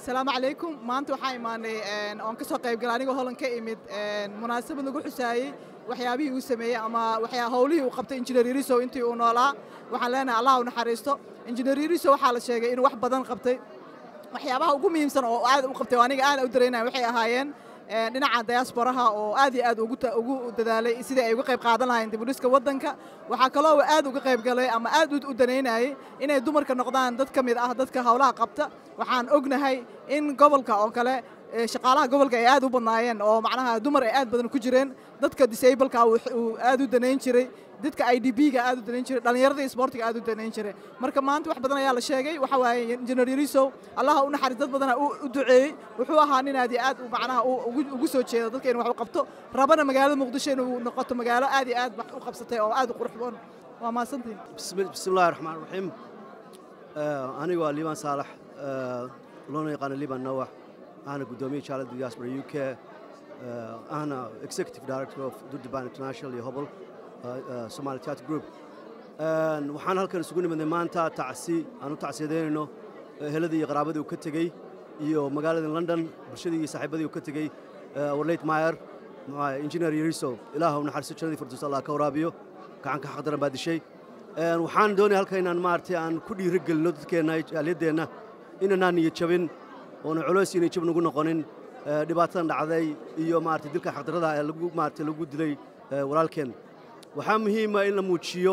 asalaamu calaykum maanta waxaa imaanay oon ka soo qayb galay anigoo holan ka imid munaasabad lagu xusaayey waxyaabihii uu sameeyey ama waxyaa howlihii uu qabtay injineer yarisow intii uu noolaa waxaan leenahay allah u naxariisto injineer yarisow waxaa la sheegay inuu wax badan qabtay waxyaabaha ugu muhiimsan oo aad u qabtay oo aniga aad u dareynaya waxay ahaayeen dhinaca diasporaha oo aad iyo aad ugu dadaalay sidii ay uga qayb qaadan lahayn dibudhiska waddanka waxaa kaloo aad uga qayb galay ama aad u danaynayay inay dumarka noqdaan dad ka mid ah dadka howlaha qabta waxaan ognahay in gobolka oo kale shaqaalaha gobolka ay aad u badnaayeen oo macnaha dumar ay aad badan ku jireen dadka disableka uu aad u danayn jiray dadka i d b-ga aad u danayn jiray dhallinyarada iyo sportiga aad u danayn jiray marka maanta wax badan ayaa la sheegay waxa waaye injineer yarisow allaha u naxariis dad badana u duceeyey wuxuu ahaa nin aad iyo aad macnaha ugu soo jeedo dadka inuu wax u qabto rabana magaalada muqdisho inuu noqoto magaalo aad iyo aad wax u qabsatay oo aad u qurux badan waa mahadsantihin bismillahi raxmaan raxiim anigu waa liibaan saalax loona yaqaano liibaan nawax ahna guddoomiye jaalada diaspora u k ahna executive director of durduban international iyo hobol somali theatre group waxaan halkan isugu nimidnay maanta tacsi aan u tacsiyadeynayno eheladii iyo qaraabadii uu ka tegey iyo magaalada london bulshadii iyo saaxiibadii uu ka tegey warleyt mayer engineer yariso ilaah u naxariiso jannadii firdaws allah ka waraabiyo gacanka xaqdaran baa dishay waxaan doonaya halka inaan maaragtay aan ku dhiiro gelino dadkeenna jaaliyadeenna inanaan niyo jabin oona culays inay jab nagu noqonin dhibaatadan dhacday iyo maaragtay dilka xaqdarrada ee lagu maaragtay lagu dilay walaalkeen waxaa muhiima in la muujiyo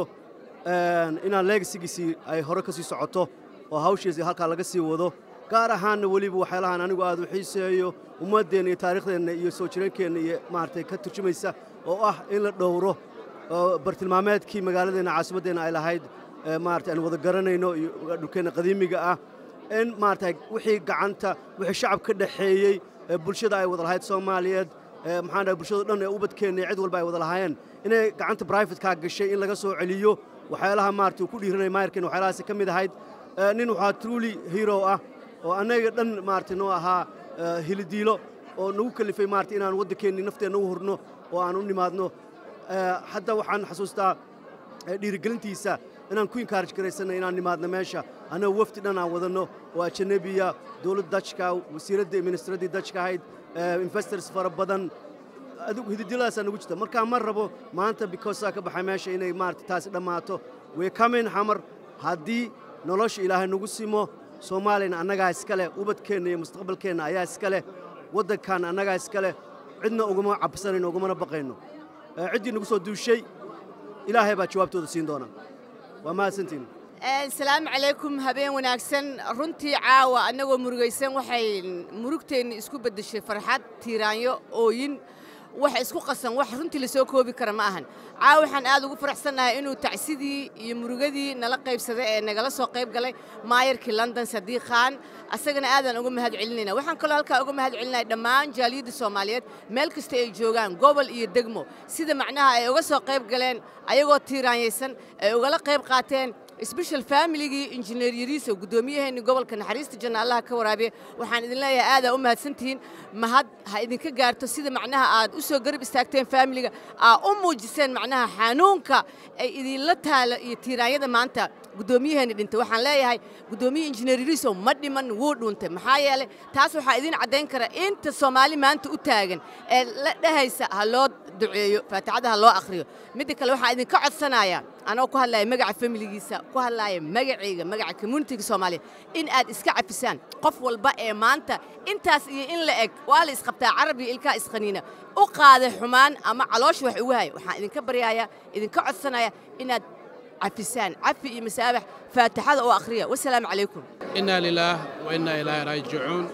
inaan leegasigiisii ay hore ka sii socoto oo hawshiisii halkaa laga sii wado gaar ahaanna weliba waxyaalahaan anigu aad u xiiseeyo ummaddeenna iyo taariikhdeenna iyo soo jireenkeenna iyo maaragtay ka turjumaysa oo ah in la dhowro bartilmaameedkii magaaladeenna caasimaddeenna ay lahayd maaragtay aan wada garanayno iyo dhulkeenna qadiimiga ah in maaragtay wixii gacanta wixii shacab ka dhaxeeyey bulshada ay wada lahayd soomaaliyeed maxaan dhahay bulshada dhan ee ubadkeenna iyo cid walba ay wada lahaayeen inay gacanta brivatekaa gashay in laga soo celiyo waxyaalaha maaragtay uu ku dhiiranaya maayarkeen waxyaalahaasi ka mid ahayd nin waxaa truly hero ah oo annaga dhan maaragtay noo ahaa hilidiilo oo nagu kalifay maaragtay inaan waddankeennii nafteenna u hurno oo aan u nimaadno hadda waxaan xasuustaa dhiirigelintiisa inaan ku inkaaraj garaysanay inaan nimaadno meesha annaga wafdi dhan aan wadanno oo ajanabiya dowladda dajka wasiiraddii ministraddii dajka ahayd investors fara badan adigu hididiladaasa nagu jirta markaa ma rabo maanta bikosaa ka baxay meesha inay maarata taasi dhammaato way kamin xamar haddii nolosha ilaahay nagu simo soomaaliyana annagaa iska leh ubadkeenna iyo mustaqbalkeenna ayaa iska leh waddankaanna annagaa iska leh cidna ugama cabsanayno ugamana baqayno ciddii nagu soo duushay ilaahay baa jawaabtooda siin doona waa mahadsantiin asalaamu calaykum habeen wanaagsan runtii caawa annagoo murugaysan waxay murugteenni isku beddeshay farxad tiiraanyo ooyin wax isku qasan wax runtii la soo koobi kara ma ahan caawa waxaan aad ugu faraxsannahay inuu tacsidii iyo murugadii nala qaybsaday ee nagala soo qayb galay maayarkii london sadiiq khaan asagana aadaan uga mahad celinayna waxaan kaloo halkaa uga mahad celinaya dhammaan jaaliyadda soomaaliyeed meel kasta ay joogaan gobol iyo degmo sida macnaha ay uga soo qayb galeen ayagoo tiiraanyaysan ay ugala qayb qaateen sbeshal faamiligii injineer yariiso guddoomiyaheennii gobolka naxariista janna allaha ka waraabiya waxaan idin leeyahay aadaa u mahadsantihiin mahad ha idinka gaarto sida macnaha aad u soo garab istaagteen faamiliga aa u muujiseen macnaha xanuunka ay idinla taalo iyo tiiraanyada maanta guddoomiyaheenni dhintay waxaan leeyahay guddoomiye injineer yariiso ma dhiman wuu dhuuntay maxaa yeelay taas waxaa idiin caddayn kara inta soomaali maanta u taagan ee la dhehaysa ha loo duceeyo faatixada ha loo akhriyo midda kale waxaan idinka codsanayaa anoo ku hadlaya magaca familigiisa ku hadlaaya magacayga magaca communitiga soomaaliyeed in aad iska cafisaan qof walba ee maanta intaas iyo in la eg waa la isqabtaa carab iyo ilkaa isqaniina u qaaday xumaan ama caloosha wax ugu haya waxaan idinka baryaaya idinka codsanaya inaad cafisaan cafi iyo masaabax faatixada oo akhriya wasalaamu calaykum innaa lilaah wa innaa ilaahi raajicuun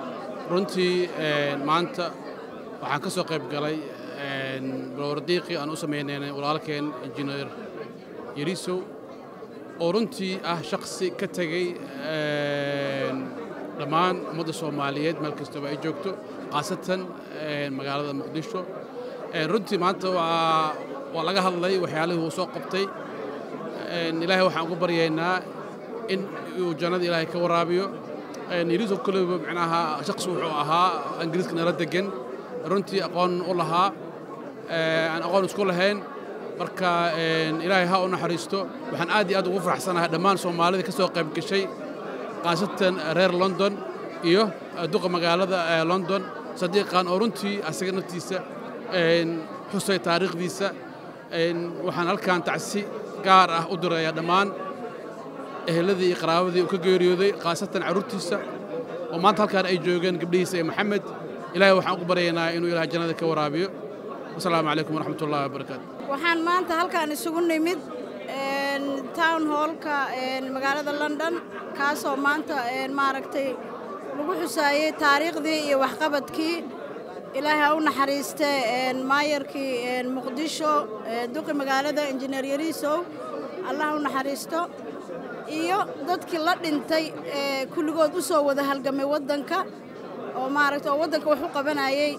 runtii maanta waxaan ka soo qayb galay balwardiiqii aan u samaynaynay walaalkeen injineer yarisow oo runtii ah shakhsi ka tegey dhammaan ummadda soomaaliyeed meel kastaba ay joogto khaasatan magaalada muqdisho runtii maanta waa laga hadlay waxyaalihii uu soo qabtay ilaahay waxaan ugu baryaynaa in uu jannada ilaahay ka waraabiyo yarisow koleyba micnaha shakhsi wuxuu ahaa ingiriiska nala degan runtii aqoon u lahaa aan aqoon isku lahayn marka ilaahay ha u naxariisto waxaan aad iyo aad ugu faraxsanahay dhammaan soomaalida ka soo qayb gashay khaasatan reer london iyo duqa magaalada london sadiiqan oo runtii asaga naftiisa xusay taariikhdiisa waxaan halkan tacsi gaar ah u dirayaa dhammaan eheladii iyo qaraabadii uu ka geeriyooday khaasatan carruurtiisa oo maanta halkaan ay joogeen gabdhihiisa ee maxamed ilaahay waxaan ugu baryaynaa inuu ilaah jannada ka waraabiyo wasalaamu calaykum waraxmat ullahi wabarakaatu waxaan maanta halkaan isugu nimid town hallka magaalada london kaasoo maanta maaragtay lagu xusaayey taariikhdii iyo waxqabadkii ilaahay ha u naxariiste maayarkii muqdisho duqi magaalada injineer yariisow allah ha u naxariisto iyo dadkii la dhintay kulligood u soo wada halgamay waddanka oo maaragta oo waddanka wax u qabanayey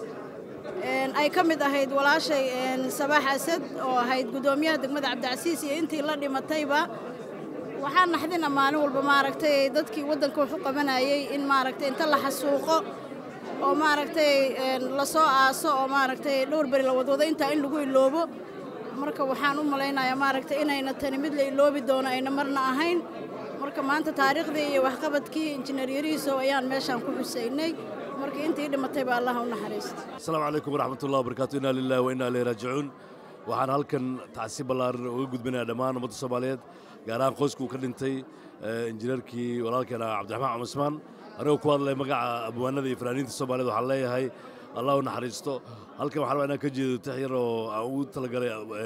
ay ka mid ahayd walaashay sabaax asad oo ahayd guddoomiyaha degmada cabdicasiis iyo intii la dhimatayba waxaa naxdina maalin walba maaragtay dadkii waddanka wax u qabanayey in maaragtay inta la xasuuqo oo maaragtay lasoo aaso oo maaragtay dhowr beri la wadwado intaa in lagu iloobo marka waxaan u malaynayaa maaragtay inayna tani mid la iloobi doono ayna marna ahayn marka maanta taariikhdii iyo waxqabadkii injineer yariisow ayaan meeshaan ku xusaynay markii intii dhimatay baa allah u naxariista asalaamu calaykum waraxmat ullahi wabarakaatu inaa lillahi wa innaa ilayhi raajicuun waxaan halkan tacsi ballaaran uga gudbinayaa dhammaan ummadda soomaaliyeed gaar ahaan qoyskuu ka dhintay injineerkii walaalkeena cabdiraxmaan cumismaan anigoo ku hadlay magaca abwaanada iyo fanaaniinta soomaaliyed waxaan leeyahay allah u naxariisto halkan waxaan rabaa inaan ka jeedo tix yar oo aan ugu talagalay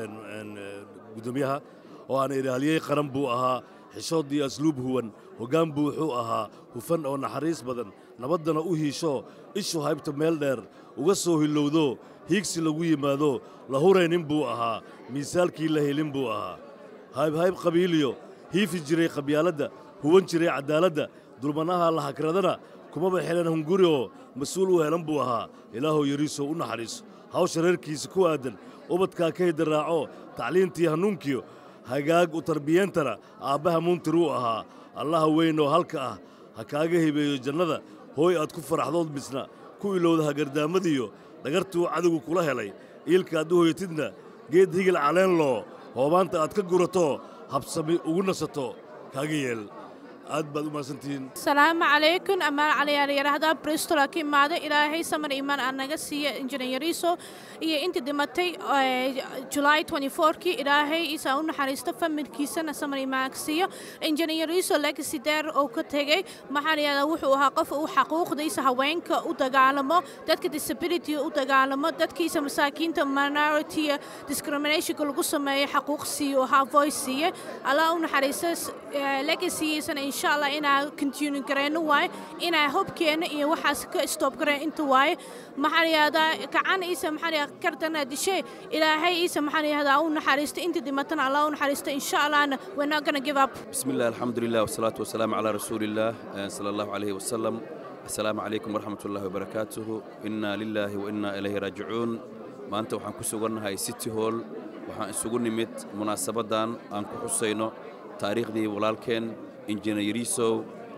guddoomiyaha oo aan ilaaliyey qaran buu ahaa xishood iyo asluub huwan hoggaan buu wuxuu ahaa hufan oo naxariis badan nabaddana u hiisho ishu haybta meel dheer uga soo hilowdo hiigsi lagu yimaado la huraynin buu ahaa miisaalkii la helin buu ahaa haybhayb qabiiliyo hiifi jiray qabyaaladda huwan jiray caddaaladda dulmanaha la hakradana kumaba xelan hunguri oo mas-uul u helan buu ahaa ilaahow yariisow u naxariiso hawsha reerkiisa ku aadan ubadkaa ka hidaraaco tacliintii hanuunkiyo hagaag u tarbiyeentana aabbaha muntir uu ahaa allaha weyn oo halka ah ha kaaga hibeeyo jannada hooy aad ku faraxdood misna ku ilowda hagardaamadiyo dhagartuu cadowgu kula helay iilka aad u hoyatidna geed higil caleen loo hoobaanta aad ka gurato habsami ugu nasato kaaga yeel aad baad u mahadsantihiin asalaamu calaykum amaan caliyaalyarahda bristol aa ka imaaday ilaahay samar iimaan aa naga siiya injineer yariiso iyo intii dhimatay julaay kii ilaahay isaa u naxariisto familkiisana samar iimaan ka siiyo injineer yariiso legacy deer oo ka tegey maxaa layihahdaa wuxuu ahaa qof uu xaquuqdiisa haweenka u dagaalamo dadka disability u dagaalamo dadkiisa masaakiinta minority discriminationka lagu sameeyo xaquuq siiyo ahaa voice siiye allah u naxariisto legacygiisana insha allah inaa continue gareyno waaye inaa hobkeena iyo waxaas ka stop gareen inta waaye maxaa layihahdaa kacan iisa maxaa layihahdaa kardana dishe ilaahay iisa maxaa layihahdaa u naxariisto inta dhimatana allah u naxariisto insha allahna we're not gonna give up بسم الله الحمد لله والصلاة والسلام على رسول الله صلى الله عليه وسلم السلام عليكم ورحمة الله وبركاته إنا لله وإنا إليه راجعون ما أنت وحن كسوغنها سيتي هول وحن isugu nimid munaasabadan aan ku xusayno taariikhdii walaalkeen injineerisow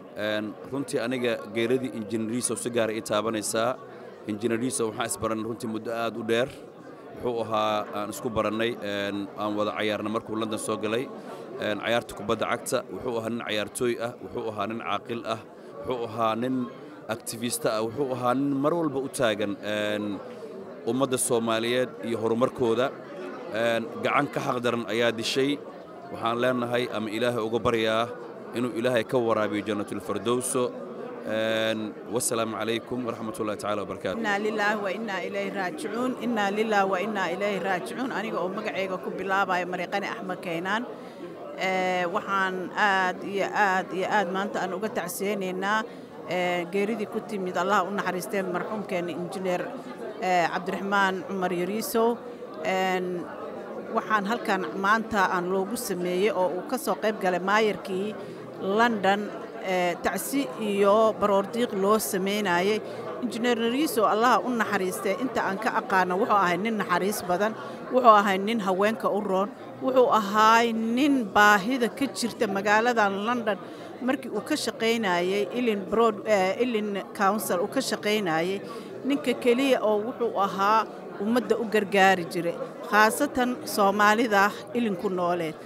runtii aniga geeradii injineerisow si gaara ii taabanaysaa injineerisow waxaan isbaran runtii muddo aad u dheer wuxuu ahaa aan isku barannay aan wada cayaarna markuu london soo galay cayaarta kubadda cagta wuxuu ahaa nin cayaartooy ah wuxuu ahaa nin caaqil ah wuxuu ahaa nin activista ah wuxuu ahaa nin mar walba u taagan ummadda soomaaliyeed iyo horumarkooda gacan ka xaqdaran ayaa dishay waxaan leenahay ama ilaahay uga baryaa inuu ilaahay ka waraabiyo jannatulfardowso wasalaamu calaykum waraxmat ullahi tacala wabarakaatu inaa lilaahi wa innaa ilayhi raajicuun innaa lilaahi wa innaa ilayhi raajicuun aniga oo magacayga ku bilaabaya mariiqani axmed kaynaan waxaan aad iyo aad iyo aad maanta aan uga tacsiyeynaynaa geeridii ku timid allah u naxariistee marxuumkeena injineer cabdiraxmaan cumar yariisow waxaan halkan maanta aan loogu sameeyey oo uu ka soo qayb galay maayarkii london tacsi iyo baroordiiq loo samaynayey injineer yariisow allaha u naxariistee inta aan ka aqaano wuxuu ahay nin naxariis badan wuxuu ahay nin haweenka u roon wuxuu ahaay nin baahida ka jirta magaaladan london markii uu ka shaqaynayey ilin broad ilin council uu ka shaqaynayey ninka keliya oo wuxuu ahaa ummadda u gargaari jiray khaasatan soomaalida ilinku nooleed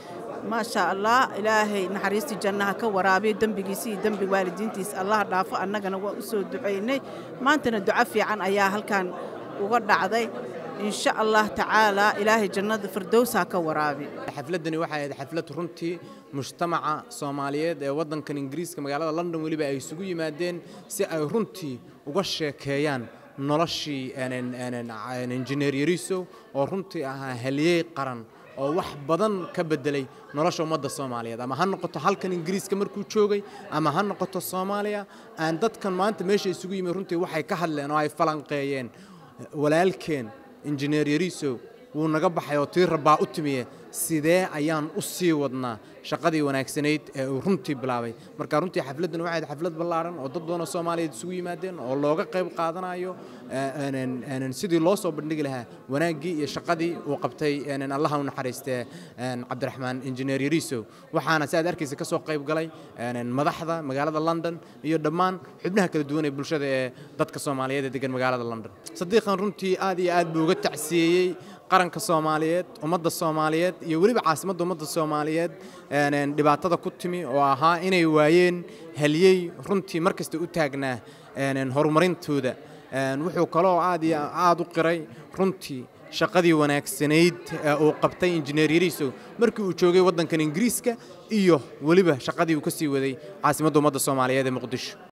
maasha allah ilaahay naxariistii jannaha ka waraabiyo dembigiisa iyo dembi waalidiintiisa allah dhaafo annagana waa u soo ducaynay maantana duco fiican ayaa halkan uga dhacday insha allah tacaalaa ilaahay jannada firdowsaa ka waraabi xafladdani waxay ahayd xaflad runtii mujtamaca soomaaliyeed ee waddankan ingiriiska magaalada london weliba ay isugu yimaadeen si ay runtii uga sheekeeyaan noloshii injineer yariso oo runtii ahaa haliyey qaran oo wax badan ka beddelay nolosha ummadda soomaaliyeed ama ha noqoto halkan ingiriiska markuu joogay ama ha noqoto soomaaliya aan dadkan maanta meesha isugu yimid runtii waxay ka hadleen oo ay falanqeeyeen walaalkeen injineer yariso wuu naga baxay oo tii rabbaa u timiye sidee ayaan u sii wadnaa shaqadii wanaagsanayd ee uu runtii bilaabay marka runtii xafladdan waxay ahayd xaflad ballaaran oo dad badan oo soomaaliyeed isugu yimaadeen oo looga qayb qaadanayo sidii loo soo bandhigi lahaa wanaaggii iyo shaqadii uu qabtay allaha u naxariistee cabdiraxmaan injineer yariso waxaana si aad arkaysa ka soo qayb galay madaxda magaalada london iyo dhammaan xubnaha kala duwan ee bulshada ee dadka soomaaliyeed ee degan magaalada london sadiiqan runtii aad iyo aad buu uga tacsiyeeyey qaranka soomaaliyeed ummadda soomaaliyeed iyo weliba caasimadda ummadda soomaaliyeed dhibaatada ku timi oo ahaa inay waayeen haliyey runtii mar kasta u taagnaa horumarintooda wuxuu kaloo aad iyo aad u qiray runtii shaqadii wanaagsanayd ee uu qabtay injineer yariso markii uu joogay waddankan ingiriiska iyo weliba shaqadii uu ka sii waday caasimadda ummadda soomaaliyeed ee muqdisho